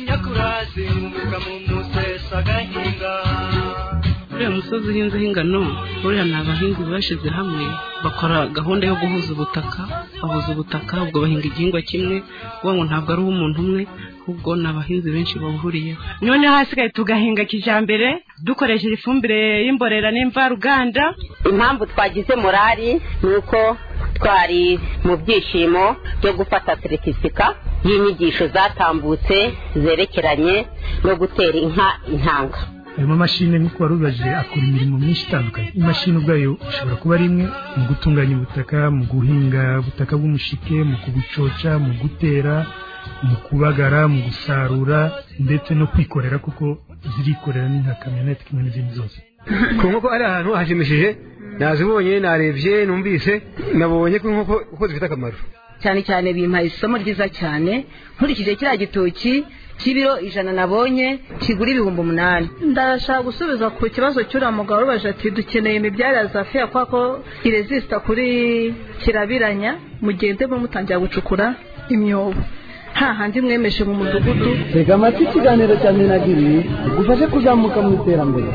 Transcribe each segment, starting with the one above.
nyakurazi mu muga mu musesa agahinga uriya musozi uhinzeho ingano buriya ni abahinzi bashyize hamwe bakora gahunda yo guhuza ubutaka bahuza ubutaka ubwo bahinga igihingwa kimwe uwo ngo ntabwo ari uw'umuntu umwe ahubwo ni abahinzi benshi bahuriyeho noneho hasigaye tugahinga kijyambere dukoresheje ifumbire y'imborera n'imvaruganda impamvu twagize morali ni uko twari mu byishimo byo gufata seritifika y'inyigisho zatambutse zerekeranye no gutera inka intanga ayo mamashini nk'uko wari ubibajije akora imirimo myinshi itandukanye imashini ubwayo ishobora kuba ari imwe mu gutunganya ubutaka mu guhinga ubutaka bw'umushike mu kubucoca mu gutera mu kubagara mu gusarura ndetse no kwikorera kuko zirikorera ni nka kamyonete kimwe n'izindi zose ku nkoko ari ahantu hashimishije nazibonye narebye numvise nabonye ko inkoko uko zifite akamaro cyane cyane bimpaye isomo ryiza cyane nkurikije kiriya gitoki cy'ibiro ijana nabonye kigura ibihumbi umunani ndashaka gusubiza ku kibazo cy'uriya mugabo urubaje ati dukeneye imibyare ya zafiya kubera ko irezisita kuri kirabiranya mugende mutangira gucukura imyobo nta handi mwemeshe mu mudugudu reka amata ikiganiro cya minagiri bigufashe kuzamuka mu iterambere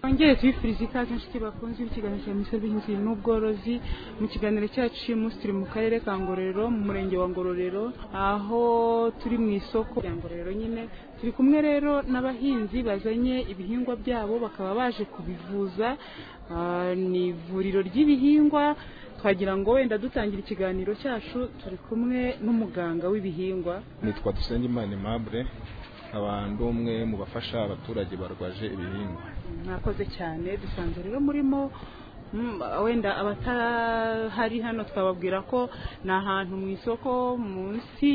twongere tubifurize ikaze inshuti bakunze ikiganiro cya minisiteri y'ubuhinzi n'ubworozi mu kiganiro cyacu uyu munsi turi mu karere ka ngororero mu murenge wa ngororero aho turi mu isoko rya ngororero nyine turi kumwe rero n'abahinzi bazanye ibihingwa byabo bakaba baje kubivuza ni ivuriro ry'ibihingwa twagira ngo wenda dutangira ikiganiro cyacu turi kumwe n'umuganga w'ibihingwa nitwa dusengimana imabure abantu umwe mu bafasha abaturage barwaje ibihingwa mwakoze cyane dusanze rero murimo wenda abatahari hano twababwira ko ni ahantu mu isoko munsi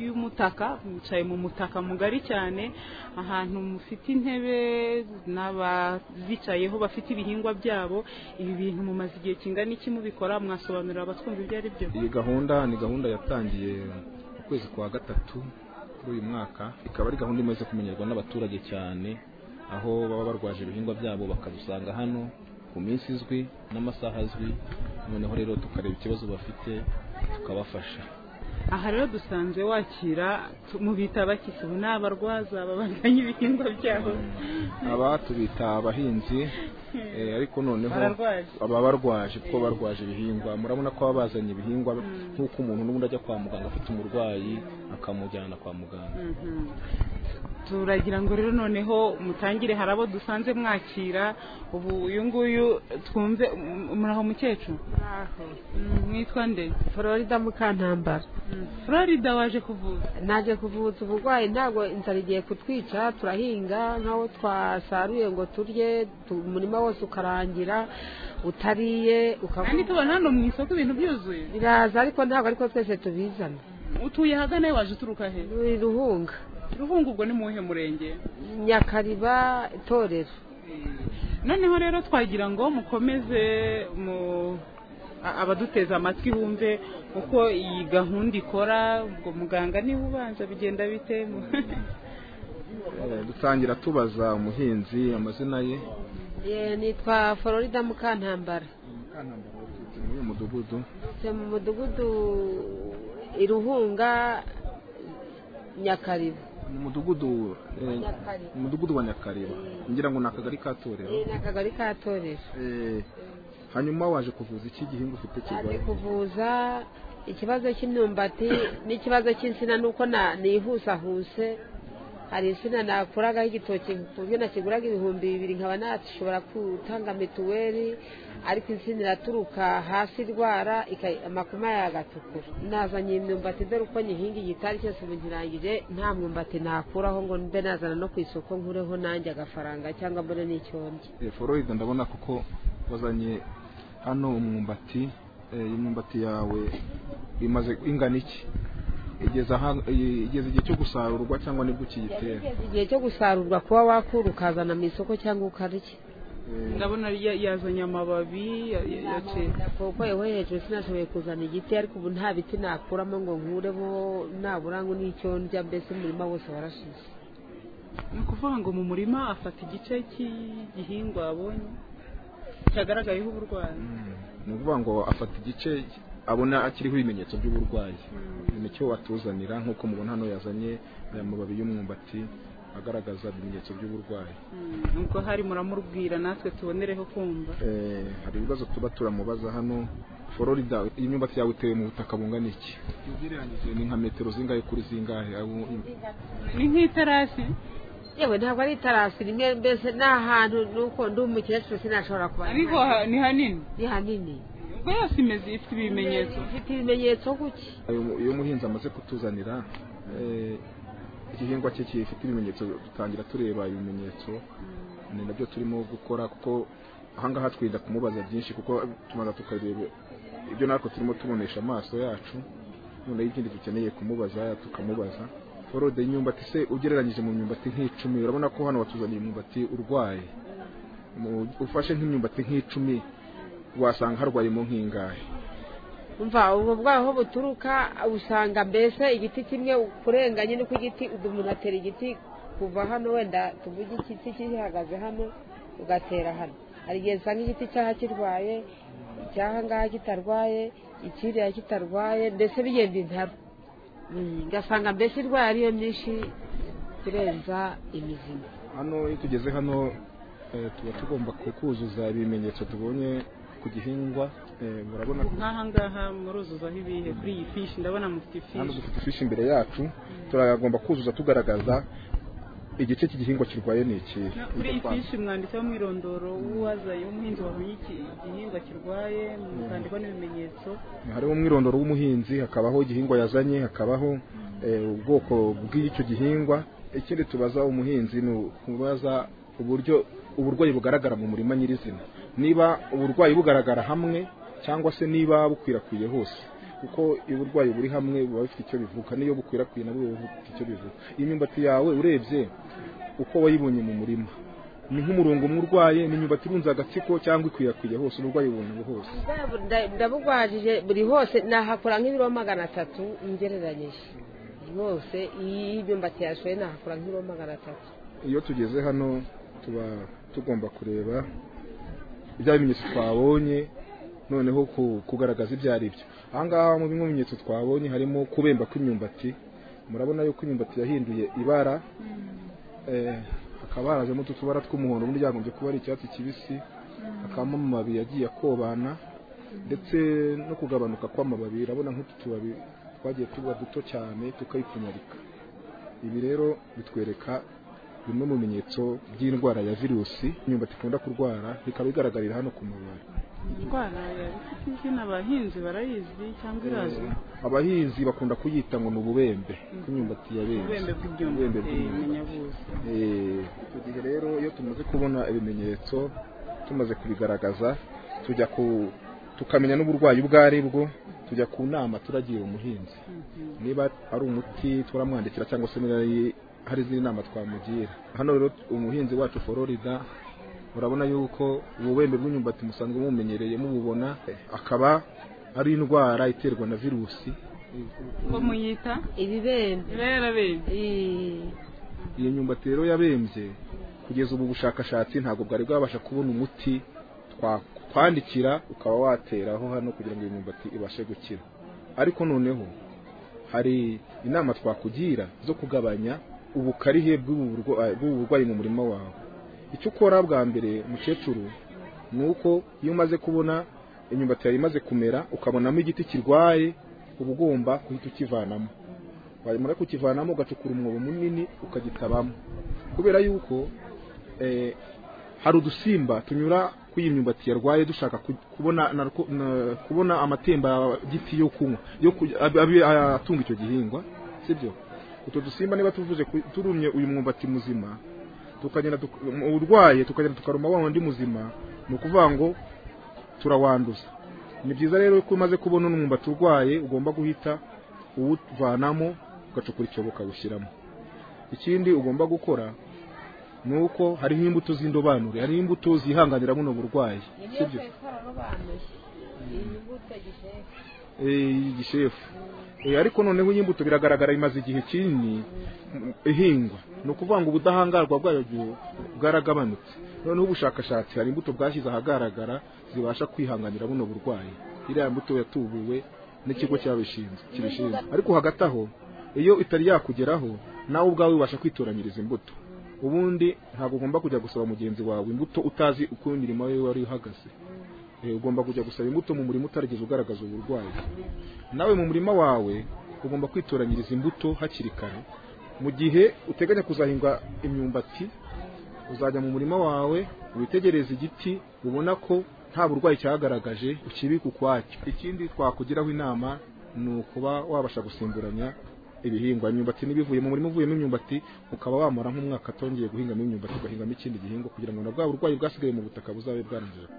y'umutaka mwicaye mu mutaka mugari cyane ahantu mufite intebe n'abazicayeho bafite ibihingwa byabo ibi bintu mumaze igihe kingana iki mubikora mwasobanurira abatwumva ibyo ari byo iyi gahunda ni gahunda yatangiye mu kwezi kwa gatatu kuri uyu mwaka ikaba ari gahunda imaze kumenyerwa n'abaturage cyane aho baba barwaje ibihingwa byabo bakabisanga hano ku minsi izwi n'amasaha azwi noneho rero tukareba ikibazo bafite tukabafasha aha rero dusanze wakira mu bita bakisibu ni abarwaza babaganye ibihingwa byabo aba tubita abahinzi ariko noneho baba barwaje kuko barwaje ibihingwa murabona ko baba bazanye ibihingwa nk'uko umuntu n'ubundi ajya kwa muganga afite umurwayi akamujyana kwa muganga turagira ngo rero noneho mutangire hari abo dusanze mwakira ubu uyu nguyu twumve muraho mukecuru mwitwa nde florida mukantambara florida waje kuvuza naje kuvuza uburwayi ntabwo inzara igiye kutwica turahinga nk'aho twasaruye ngo turye umurima wose ukarangira utariye ukabona kandi tubona hano mu isoko ibintu byuzuye biraza ariko ntabwo ariko twese tubizana utuye ahagana waje uturuka he ruhunga ruhunga ubwo ni muwuhe murenge nyakariba itorero noneho rero twagira ngo mukomeze mu abaduteze amatwi bumve uko iyi gahunda ikora ubwo muganga niba ubanza bigenda bite dutangira tubaza umuhinzi amazina ye nitwa florida mukantambara mukantambara waturutse muri uyu mudugudu mu mudugudu iruhunga nyakariba ni umudugudu umudugudu wa nyakariba ngira ngo ni akagari ka torero ni akagari ka torero hanyuma waje kuvuza iki gihingwa ufite kigali waje kuvuza ikibazo cy'imyumbati n'ikibazo cy'insina nuko nihusahuse hari insina nakuragaho igitoki ku buryo nakiguraga ibihumbi bibiri nkaba nashobora gutanga mituweli ariko insina iraturuka hasi irwara amakoma yagatukura nazanye imyumbati dore uko nyihinga igitari cyose ubu nkirangije nta mwumbati nakuraho ngo mbe nazana no ku isoko nkureho nanjye agafaranga cyangwa mbone n'icyombye fororide ndabona kuko wazanye hano umwumbati imyumbati yawe imaze ingana iki igeze igihe cyo gusarurwa cyangwa nibwo ukiyitera igihe cyo gusarurwa kuba wakura ukazana mu isoko cyangwa ukarya ndabona yazanye amababi kuko yewe hejuru sinashoboye kuzana igiti ariko ubu nta biti nakuramo ngo nkureho nabura ngo n'icyo ndya mbese umurima wose warashize ni ukuvuga ngo mu murima afata igice cy'igihingwa abonye cyagaragayeho uburwayi ni ukuvuga ngo afata igice abona akiriho ibimenyetso by'uburwayi cyane cyo watuzanira nk'uko mubona hano yazanye aya mababi y'umwumbati agaragaza ibimenyetso by'uburwayi ubwo hari muramubwira natwe tubonereho kumva Eh, hari ibibazo tuba turamubaza hano fororida iyi myumbati yawe iteye mu butaka bungana iki ugereranyije ni nka metero zingahe kuri zingahe Aho- ni nk'iterasi yewe ntabwo ari itarasi rimwe mbese ni ahantu nuko ndi umukecuru sinashobora kuba ariko ha- ni hanini ni hanini ubwo yose imeze ifite ibimenyetso ifite ibimenyetso guki Ayo- iyo umuhinzi amaze kutuzanira eh, igihingwa cye gifite ibimenyetso dutangira tureba ibimenyetso ni nabyo turimo gukora kuko ahangaha twirinda kumubaza byinshi kuko tumaze tukareba ibyo natwe turimo tubonesha amaso yacu noneho ikindi dukeneye kumubaza tukamubaza forode y'imyumbati se ugereranyije mu myumbati nk'icumi urabona ko hano watuzaniye umwumbati urwaye Mu- ufashe nk'imyumbati nk'icumi wasanga harwayemo nk'ingahe umva ubwo bwaho buturuka usanga mbese igiti kimwe kurenganye no ku giti umuntu atera igiti kuva hano wenda tuvuge igiti gihagaze hano ugatera hano hari igihe usanga igiti cyaha kirwaye icyaha ngaha kitarwaye ikiriya kitarwaye mbese bigenda intaro Mm, ugasanga mbese indwara ariyo myinshi irenza imizima hano iyo tugeze hano eh, tuba tugomba kukuzuza ibimenyetso tubonye ku gihingwa eh, murabona ko nk'aha ngaha muruzuzaho ibihe kuri iyi fishi ndabona mufite hano ifishi dufite ifishi imbere yacu turagomba kuzuza tugaragaza igice cy'igihingwa kirwaye ni iki No, kuri iyi fishi mwanditseho umwirondoro w'uwazaye umuhinzi wabonye iki igihingwa kirwaye mukandikaho n'ibimenyetso hariho umwirondoro w'umuhinzi hakabaho igihingwa yazanye hakabaho eh, ubwoko bw'icyo gihingwa ikindi tubaza umuhinzi ni ukubaza uburyo uburwayi bugaragara mu murima nyirizina niba uburwayi bugaragara hamwe cyangwa se niba bukwirakwiye hose kuko iyo uburwayi buri hamwe buba bufite icyo bivuga n'iyo bukwirakwiye nabwo buba bufite icyo bivuga iyi myumbati yawe urebye uko wayibonye mu murima ni nk'umurongo umwe urwaye ni imyumbati irunze agatsiko cyangwa ikwirakwiye hose uburwayi bubonye hose ndabugwajije buri hose nahakura nk'ibiro magana atatu ngereranyije rwose iyi y'imyumbati yashoye nahakura nk'ibiro magana atatu iyo tugeze hano tuba tugomba kureba ibya bimenyetso twabonye noneho ku- kugaragaza ibyo ari byo ahangaha mu bimwe mu bimenyetso twabonye harimo kubemba kw'imyumbati murabona yuko imyumbati yahinduye ibara eh, hakaba harazemo utu tubara tw'umuhondo ubundi byagombye kuba ari icyatsi kibisi hakabamo amababi yagiye akobana ndetse no kugabanuka kw'amababi urabona nk'utu tubabi twagiye tuba duto cyane tukayipfunyarika ibi rero bitwereka bimwe mu bimenyetso by'indwara ya virusi imyumbati ikunda kurwara bikaba bigaragarira hano ku mababi indwara ya ifite izina abahinzi barayizi cyangwa irazwi abahinzi bakunda kuyita ngo ni ububembe bw'imyumbati ya benzi ububembe bw'ibyumba Ububembe eh, bw'imyumbati. munyabuzi Eh, icyo gihe rero iyo tumaze kubona ibimenyetso tumaze kubigaragaza tujya ku tukamenya n'uburwayi ubwo ari bwo tujya ku nama turagira umuhinzi niba ari umuti turamwandikira cyangwa se niba ari- hari izindi nama twamugira hano rero umuhinzi wacu fororida urabona yuko ububembe bw'imyumbati musanzwe mumenyereye mububona eh, akaba ari indwara iterwa na virusi ubwo muyita ibibembe ibera bembe iyo myumbati rero yabembye kugeza ubu bushakashatsi ntabwo bwari bwabasha kubona umuti twa- twandikira ukaba wateraho hano kugira ngo iyo myumbati ibashe gukira ariko noneho hari inama twakugira zo kugabanya ubukarihe bw'ubu burwa- bw'ubu burwayi mu murima wawe icyo ukora bwa mbere mukecuru ni uko iyo umaze kubona imyumbati yawe imaze kumera ukabonamo igiti kirwaye uba ugomba guhita ukivanamo wamara kukivanamo ugacukura umwobo munini ukagitabamo kubera yuko eh, hari udusimba tunyura ku iyi myumbati yarwaye dushaka ku- kubona narko- na- kubona amatemba giti yo kunywa yo ku- ab- ab- atunga icyo gihingwa sibyo utwo dusimba niba tuvuze ku- turumye uyu mwumbati muzima tukagenda tuk- um, urwaye tukagenda tukaruma wa wundi muzima ni ukuvuga ngo turawanduza ni byiza rero ko umaze kubona umwumbati urwaye ugomba guhita uwuvanamo ugacukura icyobo ukawushyiramo ikindi ugomba gukora ni uko hariho imbuto z'indobanure hariho imbuto zihanganira buno burwayi sibyo Eh, igishefu Eh, ariko noneho iyi mbuto biragaragara imaze igihe kinini mm, ihingwa ni ukuvuga ngo ubudahangarwa bwayo bwo- bwaragabanutse noneho ubushakashatsi hari imbuto bwashyize ahagaragara zibasha kwihanganira buno burwayi iriya mbuto yatubuwe n'ikigo cyabishinzwe kibishinzwe ariko hagati aho iyo itari yakugeraho nawe ubwawe ubasha kwitoranyiriza imbuto ubundi ntabwo ugomba kujya gusaba mugenzi wawe imbuto utazi uko imirimo ye wari uhagaze Eh, ugomba kujya gusaba imbuto mu murima utarigeze ugaragaza uburwayi nawe mu murima wawe ugomba kwitoranyiriza imbuto hakiri kare mu gihe uteganya kuzahinga imyumbati uzajya mu murima wawe witegereze igiti ubona ko nta burwayi cyagaragaje ukibika ukwacyo ikindi twakugiraho inama ni ukuba wabasha gusimburanya ibihingwa imyumbati n'ibivuye mu murima uvuyemo imyumbati ukaba wamara nk'umwaka atongeye guhingamo imyumbati ugahingamo ikindi gihingwa kugira ngo na bwa burwayi bwasigaye mu butaka buzabe bwarangije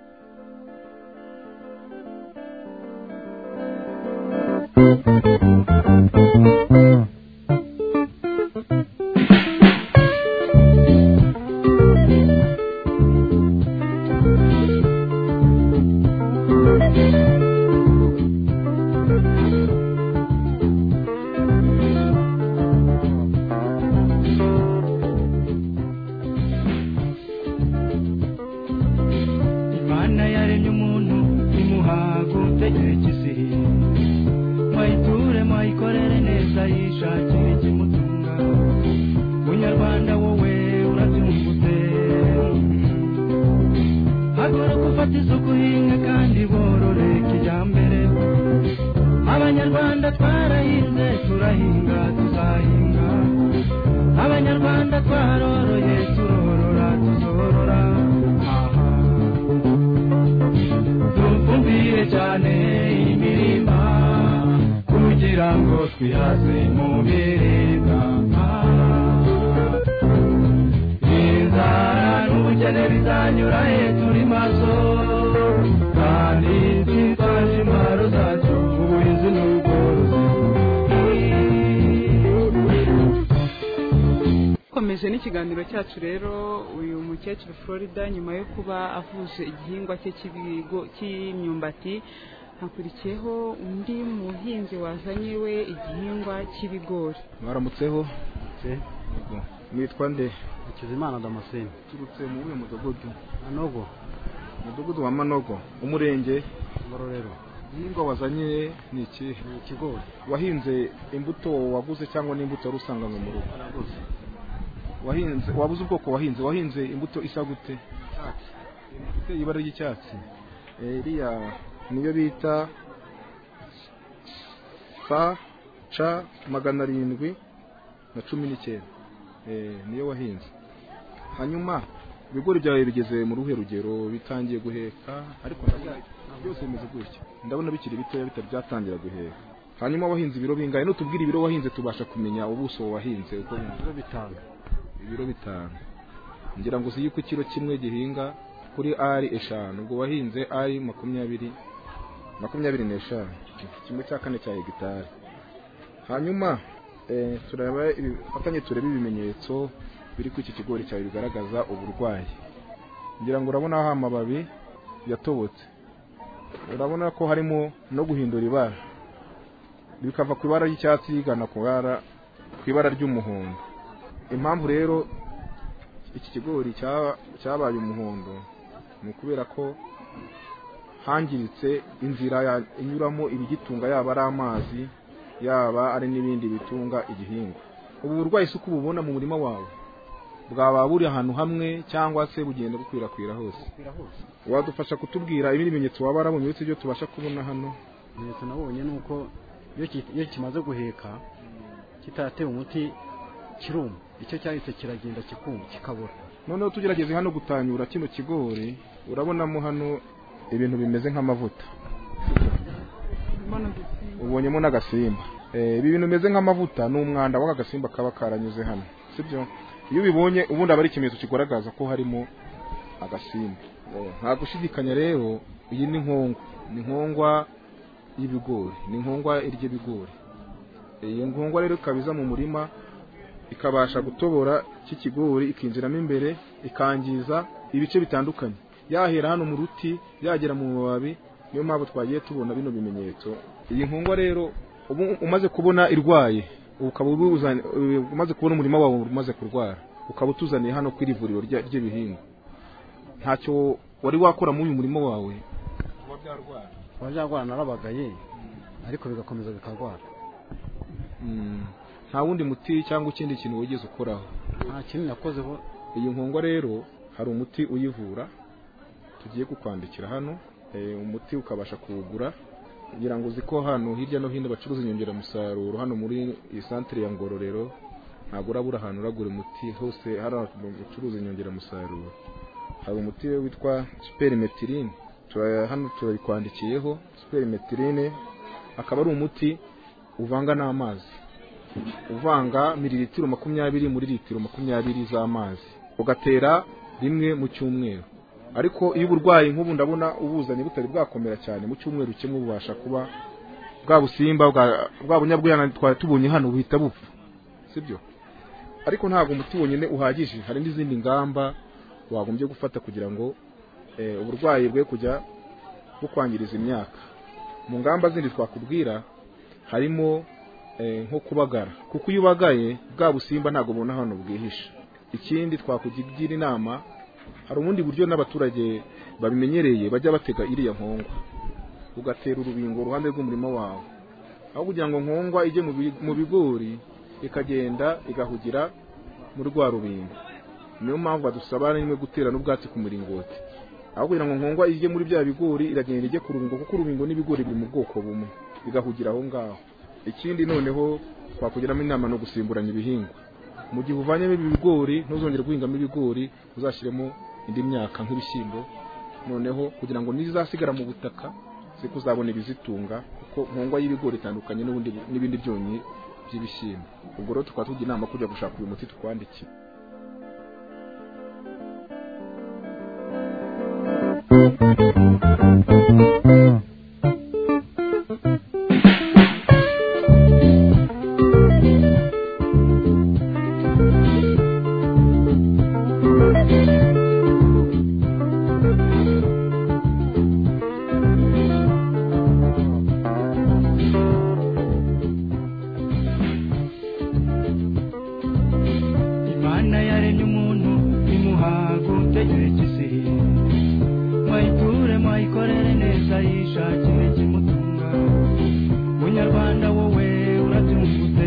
imana yaremye umuntu imuhaga ubutegetsi mwayiture mwayikorere neza yishakire ikimutunga munyarwanda wowe urabyungutse haguruka ufata isuku uhinga kandi borore kijyambere abanyarwanda twarahinze turahinga tuzahinga abanyarwanda twaroroye turorora tuzorora dufumbire cyane imirima kugira ngo twihaze mu biribwa inzara n'ubukene bizanyura he turi maso kandi twitwaje imparo zacu ubuhinzi n'ubworozi dukomeje n'ikiganiro cyacu rero uyu mukecuru florida nyuma yo kuba avuje igihingwa cye cy'ibigo- cy'imyumbati hakurikiyeho undi muhinzi wazanye we igihingwa cy'ibigori mwaramutseho Yego. nitwa nde Hakizimana Damascene turutse mu uyu mudugudu Manogo umudugudu wa manogo umurenge Ngororero igihingwa wazanye ni ikihe ni ikigori wahinze imbuto waguze cyangwa n'imbuto wari usanganywe mu rugo naraguze wahinze wabuze ubwoko wahinze wahinze imbuto isa gute icyatsi ifite ibara ry'icyatsi Eh, iriya niyo bita fa ca magana arindwi na cumi n'icyenda Eh, niyo wahinze hanyuma ibigori byawe bigeze mu ruhe rugero bitangiye guheka ariko ndabona byose bimeze gutya ndabona bikiri bitoya bitari byatangira guheka hanyuma wahinze ibiro bingahe nutubwira ibiro wahinze tubasha kumenya ubuso wahinze uko bungana. ibiro bitanu ibiro bitanu ngira ngo uzi yuko ikiro kimwe gihinga kuri ari eshanu ubwo wahinze ari makumyabiri makumyabiri n'eshanu kimwe cya kane cya hegitari hanyuma eh, turaba ibifatanye turebe ibimenyetso biri kuri iki kigori cyawe bigaragaza uburwayi ngira ngo urabona aho amababi yatobotse urabona ko harimo no guhindura ibara bikava ku ibara ry'icyatsi rigana ku ibara ku ibara ry'umuhondo impamvu rero iki kigori cya- cyabaye umuhondo ni ukubera ko hangiritse inzira ya- inyuramo ibigitunga yaba ari amazi yaba ari n'ibindi bitunga igihingwa ubu burwayi si uko ububona mu murima wawe bwaba buri ahantu hamwe cyangwa se bugenda bukwirakwira hose birahose wadufasha kutubwira ibindi bimenyetso waba warabonye uretse ibyo tubasha kubona hano ibimenyetso nabonye ni uko iyo ki- iyo kimaze guheka kitatewe umuti kiruma icyo cyahise kiragenda kikuma kikabura noneho tugerageze hano gutanyura kino kigori urabonamo hano ibintu bimeze nk'amavuta ubonyemo n'agasimba Eh, ibi bintu bimeze nk'amavuta ni umwanda w'aka gasimba kaba karanyuze hano sibyo iyo ubibonye ubundi aba ari ikimenyetso kigaragaza ko harimo agasimba Eh, nta gushidikanya rero iyi ni nkongwa ni nkongwa y'ibigori ni nkongwa iry'ibigori iyi nkongwa rero ikaba iza mu murima ikabasha gutobora iki kigori ikinjiramo imbere ikangiza ibice bitandukanye yahera hano mu ruti yagera mu mababi niyo mpamvu twagiye tubona bino bimenyetso iyi nkongwa rero ubu umaze kubona irwaye ukaba ubuzanye- umaze kubona umurima wawe umaze kurwara ukaba utuzaniye hano ku iri vuriro rya- ry'ibihingwa ntacyo wari wakora muri uyu murimo wawe abajarwara narabagaye ariko bigakomeza bikarwara nta wundi muti cyangwa ikindi kintu wigeze ukoraho nta kintu nakozeho iyi nkongwa rero hari umuti uyivura tugiye kukwandikira hano eh, umuti ukabasha kuwugura kugira ngo uzi ko hano hirya no hino bacuruza inyongeramusaruro hano muri iyi santire ya ngororero ntabwo urabura ahantu uragura umuti hose hari ahantu bacuruza inyongeramusaruro hari umuti we witwa superimetirine Tuba- hano turabikwandikiyeho superimetirine akaba ari umuti uvanga n'amazi uvanga miliritiro makumyabiri muri litiro makumyabiri z'amazi ugatera rimwe mu cyumweru ariko iyo uburwayi nk'ubu ndabona ubuzanye butari bwakomera cyane mu cyumweru kimwe bubasha kuba bwa busimba bwa- bwa bunyabwiyana twari tubonye hano buhita bupfa sibyo ariko ntabwo umuti wonyine uhagije hari n'izindi ngamba wagombye gufata kugira ngo eh, uburwayi bwe kujya bukwangiriza imyaka mu ngamba zindi twakubwira harimo eh, nko kubagara kuko iyo ubagaye bwa busimba ntabwo bubona hano bwihishe ikindi twakugira inama hari ubundi buryo n'abaturage babimenyereye bajya batega iriya nkongwa ugatera urubingo uruhande rw'umurima wawe aho kugira ngo nkongwa ijye mu bi- mu bigori ikagenda igahugira mu rwa rubingo niyo mpamvu badusaba rimwe gutera n'ubwatsi ku muringoti aho kugira ngo nkongwa ijye muri bya bigori iragenda ijye ku rubingo kuko urubingo n'ibigori biri mu bwoko bumwe bigahugira aho ngaho ikindi noneho twakugiramo inama no gusimburanya ibihingwa mu gihe uvanyemo ibigori ntuzongere guhingamo ibigori uzashyiremo indi myaka nk'ibishyimbo noneho kugira ngo n'izasigara mu butaka ze kuzabona ibizitunga kuko nkongwa y'ibigori itandukanye n'ubundi n'ibindi byonyi by'ibishyimbo ubwo rero tukaba tugira inama kujya gushaka uyu muti tukwandikiye imana yaremye umuntu imuha gutekereza mwayiture mwayikorere neza yishakire ikimutunga munyarwanda wowe urabyungutse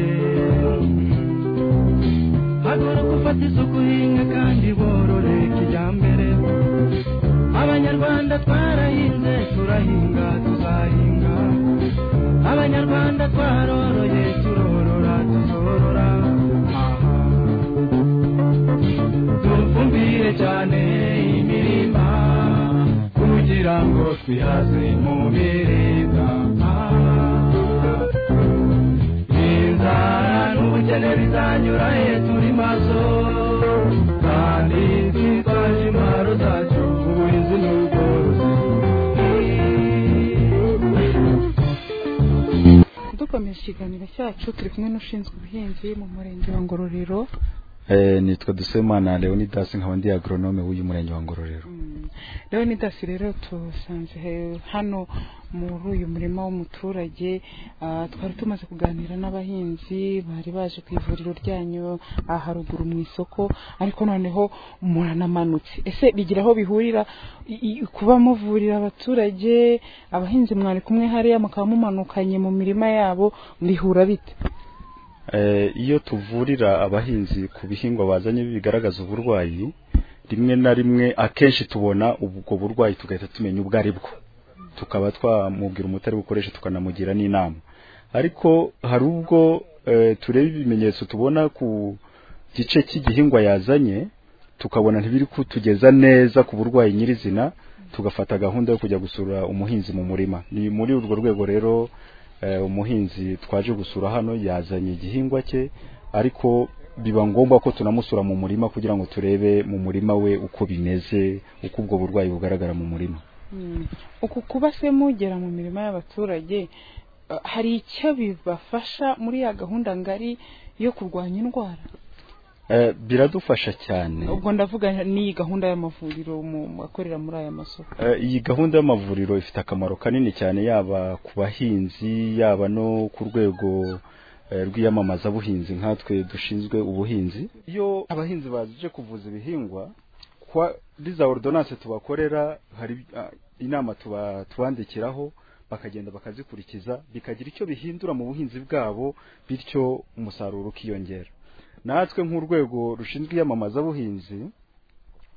haguruka ufate isuku uhinga kandi borore kijyambere abanyarwanda twarahinze turahinga tuzahinga abanyarwanda twaroroye turorora tuzorora dufumbire cyane imirima kugira ngo twihaze mu biribwa inzara n'ubukene bizanyura he turi maso kandi zitwaje imaro zacu ubuhinzi n'ubworozi dukomeje ikiganiro cyacu turi kumwe n'ushinzwe ubuhinzi mu murenge wa ngororero Eh, nitwa Dusemana Leonidas nkaba ndi agronome w'uyu murenge wa Ngororero leonidas rero tusanze he- hano muri uyu murima w'umuturage ah, twari tumaze kuganira n'abahinzi bari baje ku ivuriro ryanyu aha haruguru mu isoko ariko noneho muranamanutse ese bigira aho bihurira i- i- kuba muvurira abaturage abahinzi mwari kumwe hariya mukaba mumanukanye mu mirima yabo bihura bite Eh, iyo tuvurira abahinzi ku bihingwa bazanye bigaragaza uburwayi rimwe na rimwe akenshi tubona ubwo burwayi tugahita tumenya ubwo ari bwo tukaba twamubwira umuti ari bukoreshe tukanamugira n'inama ariko hari ubwo eh, tureba ibimenyetso tubona ku gice cy'igihingwa yazanye tukabona ntibiri kutugeza neza ku burwayi nyirizina tugafata gahunda yo kujya gusura umuhinzi mu murima ni muri urwo rwego rero eh, umuhinzi twaje gusura hano yazanye igihingwa cye ariko biba ngombwa ko tunamusura mu murima kugira ngo turebe mu murima we uko bimeze uko ubwo burwayi bugaragara mu murima Mm. uku kuba se mugera mu mirima y'abaturage eh, hari icyo bibafasha muri ya gahunda ngari yo kurwanya indwara Eh, biradufasha cyane ubwo ndavuga n'iyi gahunda y'amavuriro mu- akorera muri aya masoko Eh, iyi gahunda y'amavuriro ifite akamaro kanini cyane yaba ku bahinzi yaba no ku rwego eh, rw'iyamamazabuhinzi nkatwe dushinzwe ubuhinzi iyo abahinzi baje kuvuza ibihingwa kwa riza ordonance tubakorera hari ah, inama tuba tubandikiraho bakagenda bakazikurikiza bikagira icyo bihindura mu buhinzi bwabo bityo umusaruro ukiyongera natwe nk'urwego rushinzwe iyamamazabuhinzi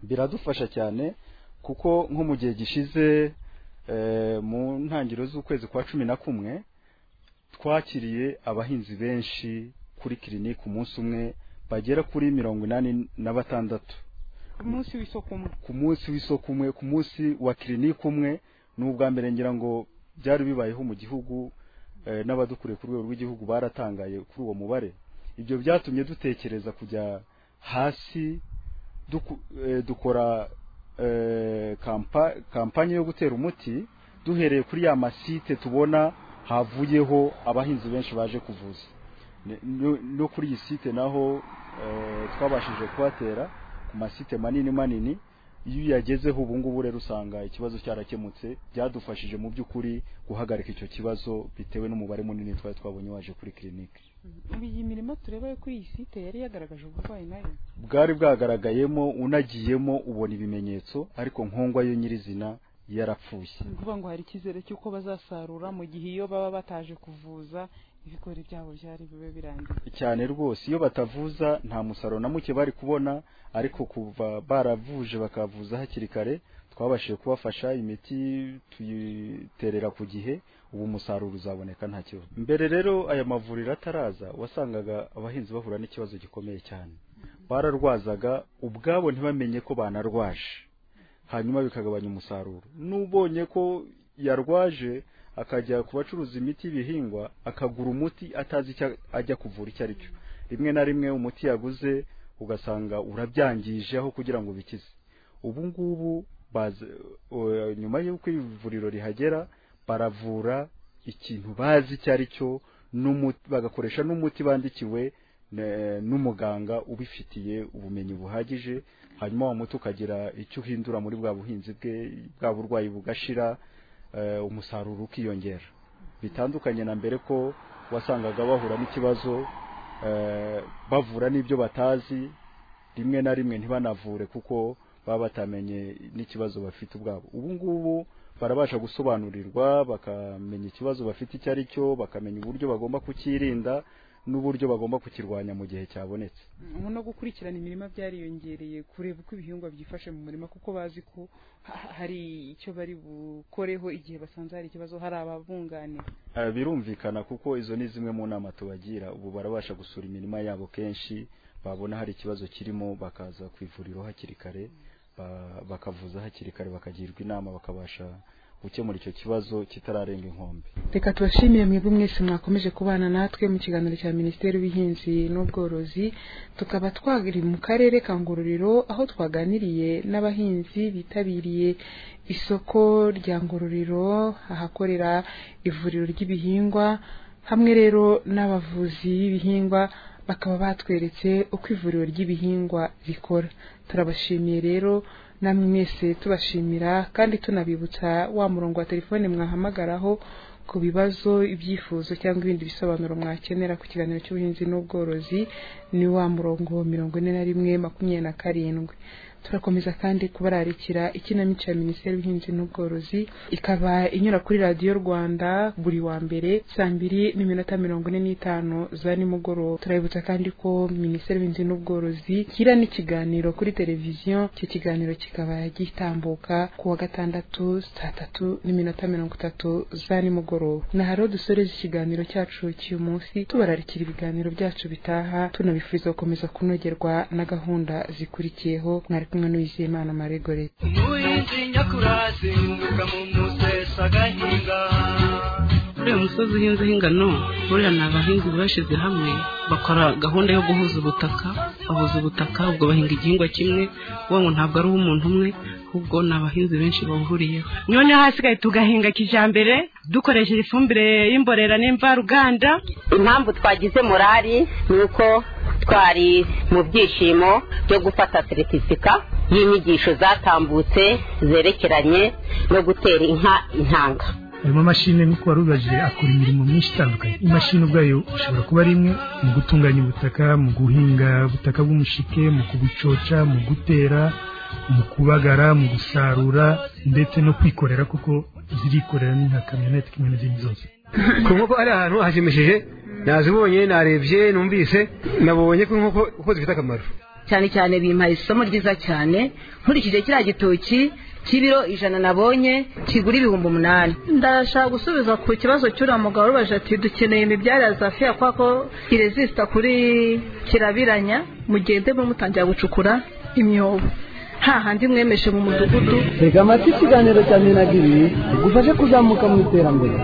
biradufasha cyane kuko nko mu gihe gishize eh, mu ntangiriro z'ukwezi kwa cumi na kumwe twakiriye abahinzi benshi kuri kirinike umunsi umwe bagera kuri mirongo inani na batandatu ku munsi w'isoko umwe ku munsi w'isoko umwe ku munsi wa kirinike umwe ni ubwa mbere ngira ngo byari bibayeho mu gihugu eh, n'abadukuriye ku rwego rw'igihugu baratangaye kuri uwo mubare ibyo byatumye dutekereza kujya hasi duku- eh, dukora eh, kampa- kampanye yo gutera umuti duhereye kuri ya masite tubona havuyeho abahinzi benshi baje kuvuza Ne- no- no kuri iyi site naho eh, twabashije kuhatera ku masite manini manini iyo uyagezeho ubu ngubu rero usanga ikibazo cyarakemutse byadufashije mu by'ukuri guhagarika icyo kibazo bitewe n'umubare munini twari twabonye waje kuri kirinike ubu iyi mirima tureba yo kuri iyi site yari yagaragaje uburwayi nayo bwari bwagaragayemo unagiyemo ubona ibimenyetso ariko nkongwa yo nyirizina yarapfuye ni ukuvuga ngo hari icyizere cy'uko bazasarura mu gihe iyo baba bataje kuvuza ibigori byabo byari bibe birangiye cyane rwose iyo batavuza nta musaruro na muke bari kubona ariko kuva baravuje bakavuza hakiri kare twabashije kubafasha imiti tuyiterera ku gihe ubu umusaruro uzaboneka nta kibazo mbere rero aya mavuriro ataraza wasangaga abahinzi bahura n'ikibazo gikomeye cyane bararwazaga ubwabo ntibamenye ko banarwaje hanyuma bikagabanya umusaruro n'ubonye ko yarwaje akajya ku bacuruza imiti y'ibihingwa akagura umuti atazi icyo ajya kuvura icyo ari cyo rimwe na rimwe umuti yaguze ugasanga urabyangije aho kugira ngo bikize ubu ngubu baza o- nyuma y'uko ivuriro rihagera baravura ikintu bazi icyo ari cyo n'umuti- bagakoresha n'umuti bandikiwe ne- n'umuganga ubifitiye ubumenyi buhagije hanyuma wa muti ukagira icyo uhindura muri bwa buhinzi bwe bwa burwayi bugashira eh, umusaruro ukiyongera bitandukanye na mbere ko wasangaga bahura n'ikibazo eh, bavura n'ibyo batazi rimwe na rimwe ntibanavure kuko baba batamenye n'ikibazo bafite ubwabo ubu ngubu barabasha gusobanurirwa bakamenya ikibazo bafite icyo ari cyo bakamenya uburyo bagomba kucyirinda n'uburyo bagomba kukirwanya mu gihe cyabonetse ubu no gukurikirana imirima byariyongereye kureba uko ibihingwa byifashe mu murima kuko bazi ko ha- hari icyo bari bukoreho igihe basanze hari ikibazo hari ababunganira Eh, birumvikana kuko izo ni zimwe mu nama tubagira ubu barabasha gusura imirima yabo kenshi babona hari ikibazo kirimo bakaza ku ivuriro hakiri kare ba- bakavuza hakiri kare bakagirwa inama bakabasha gukemura icyo kibazo kitararenga inkombe reka tubashimire mwebwe mwese mwakomeje kubana natwe mu kiganiro cya minisiteri y'ubuhinzi n'ubworozi tukaba twari mu karere ka ngororero aho twaganiriye n'abahinzi bitabiriye isoko rya ngororero ahakorera ivuriro ry'ibihingwa hamwe rero n'abavuzi b'ibihingwa bakaba batweretse uko ivuriro ry'ibihingwa rikora turabashimiye rero namwe mwese tubashimira kandi tunabibutsa wa murongo wa telefone mwahamagaraho ku bibazo ibyifuzo cyangwa ibindi bisobanuro mwakenera ku kiganiro cy'ubuhinzi n'ubworozi ni wa murongo mirongo ine na rimwe makumyabiri na karindwi turakomeza kandi kubararikira ikinamico ya minisiteri y'ubuhinzi n'ubworozi ikaba inyura kuri radiyo rwanda buri wa mbere saa mbiri n'iminota mirongo ine n'itanu za nimugoroba turabibutsa kandi ko minisiteri y'ubuhinzi n'ubworozi igira n'ikiganiro kuri televiziyo icyo kiganiro kikaba gitambuka ku wa gatandatu saa tatu n'iminota mirongo itatu za nimugoroba na hariho dusoreze ikiganiro cyacu cy'uyu munsi tubararikira ibiganiro byacu bitaha tunabifuriza gukomeza kunogerwa na gahunda zikurikiyeho mwari kumwe n'uwizeyimana maregoreti Uyizinya kurazinguka mu musesa agahinga uriya musozi uhinzeho ingano buriya ni abahinzi bashyize hamwe bakora gahunda yo guhuza ubutaka bahuza ubutaka ubwo bahinga igihingwa kimwe uwo ngo ntabwo ari uw'umuntu umwe ahubwo ni abahinzi benshi bahuriyeho noneho hasigaye tugahinga kijambere dukoresheje ifumbire y'imborera n'imvaruganda impamvu twagize morali ni uko twari mu byishimo byo gufata seritifika y'inyigisho zatambutse zerekeranye no gutera inka intanga harimo amashini nk'uko warubajije akora imirimo myinshi itandukanye imashini ubwayo ishobora kuba ari imwe mu gutunganya ubutaka mu guhinga ubutaka bw'umushike mu kubucoca mu gutera mu kubagara mu gusarura ndetse no kwikorera kuko zirikorera ni nka kamyonete kimwe n'izindi zose ku nkoko ari ahantu hashimishije nazibonye narebye numvise nabonye ko inkoko uko zifite akamaro cyane cyane bimpaye isomo ryiza cyane nkurikije kiriya gitoki cy'ibiro ijana nabonye kigura ibihumbi umunani ndashaka gusubiza ku kibazo cy'uriya mugabo urubaje ati dukeneye imibyare ya zafiya kubera ko irezisita kuri kirabiranya mugendemo mutangira gucukura imyobo hahandi mwemeshe mu mudugudu reka amata ikiganiro cya minagiri igufashe kuzamuka mu iterambere